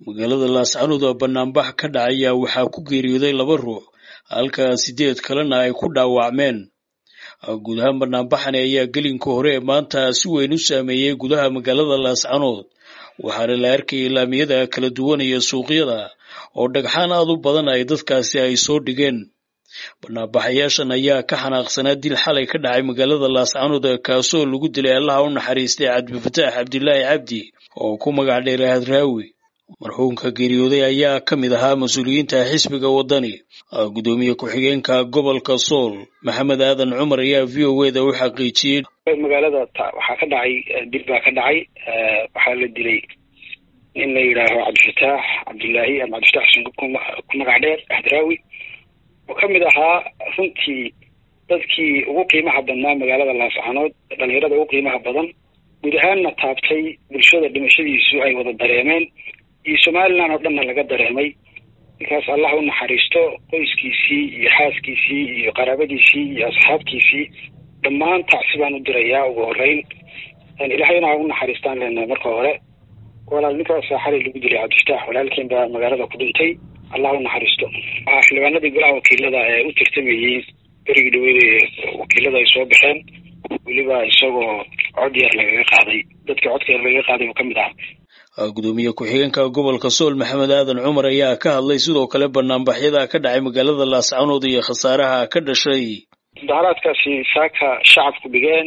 magaalada laascanood oo banaanbax ka dhacaya waxaa ku geeriyooday laba ruux halka sideed kalena ay ku dhaawacmeen guud ahaan banaanbaxani ayaa gelinka hore ee maanta si weyn u saameeyey gudaha magaalada laascanood waxaana la arkayay laamiyada kala duwan iyo suuqyada oo dhagxaan aad u badan ay dadkaasi ay soo dhigeen banaanbaxayaashan ayaa ka xanaaqsanaa dil xalay ka dhacay magaalada laascanood kaasoo lagu dilay allaha u naxariistay cabdifataax cabdilaahi cabdi oo ku magac dheeray hadraawi marxuumka geeriyooday ayaa ka mid ahaa mas-uuliyiinta xisbiga waddani gudoomiye ku-xigeenka gobolka sool maxamed aadan cumar ayaa v o eda u xaqiijiyey magaalada waxaa ka dhacay dil baa ka dhacay waxaa la dilay nin la yidhaaho cabdifataax cabdilaahi ama cabdifataax xuseen ku magac dheer hadraawi oo ka mid ahaa runtii dadkii ugu qiimaha badnaa magaalada laascanood dhalinyarada ugu qiimaha badan guud ahaanna taabtay bulshada dhimashadiisu ay wada dareemeen iyo somalilan oo dhanna laga dareemay ninkaas allah u naxariisto qoyskiisii iyo xaaskiisii iyo qaraabadiisii iyo asxaabtiisii dhammaan tacsi baan u dirayaa ugu horeyn ilaahayna ha u naxariistaan leenahay marka hore walaal ninkaasa xalay lagu dilay cabdifataax walaalkeen baa magaalada ku dhintay allah u naxariisto waxaa xildhibaanadii golaha wakiilada ee u tartamayey berigii dhaweyda wakiilada ay soo baxeen weliba isagoo cod yar lagaga qaaday dadkii codka yar lagaga qaaday oo ka mid ah gudoomiye ku-xigeenka gobolka sool maxamed aadan cumar ayaa ka hadlay sidoo kale banaanbaxyada ka dhacay magaalada laascanood iyo khasaaraha ka dhashay mudaharaadkaasi saaka shacabku dhigeen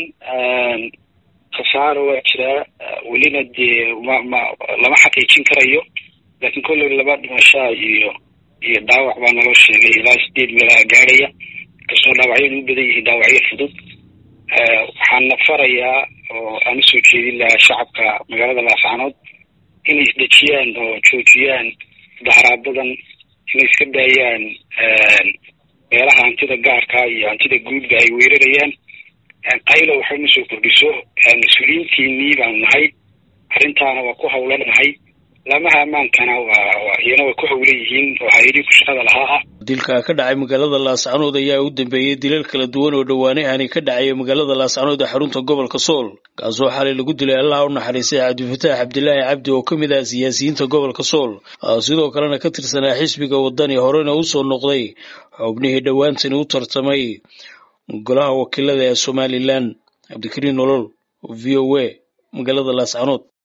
khasaaro waa jiraa welina dee ma ma lama xaqiijin karayo laakiin kolley laba dhimashaa iyo iyo dhaawac baa naloo sheegay ilaa sideed meelaha gaadhaya kastoo dhaawacyadu u badan yihiin dhaawacyo fudud waxaana farayaa oo aan usoo jeedin lahaa shacabka magaalada laascanood inay isdejiyaan oo joojiyaan mudaharaabadan inay iska daayaan meelaha hantida gaarka iyo hantida guudba ay weerarayaan qaylo waxay ma soo kordhiso mas-uuliyiintiinii baanu nahay arrintaana waa ku hawlanahay laamaha ammaankana waa iyana way ku hawlan yihiin oo hay-adii ku shaqada lahaa ah dilka ka dhacay magaalada laascanood ayaa u dambeeyey dilal kala duwan oo dhowaanahani ka dhacaya magaalada laascanood ee xarunta gobolka sool kaasoo xalay lagu dilay allaha u naxariistay cabdifataax cabdilaahi cabdi oo ka mid ah siyaasiyiinta gobolka sool sidoo kalena ka tirsanaa xisbiga waddani horena usoo noqday xubnihii dhowaantani u tartamay golaha wakiilada ee somalilan cabdikariin nolol v o a magaalada laascanood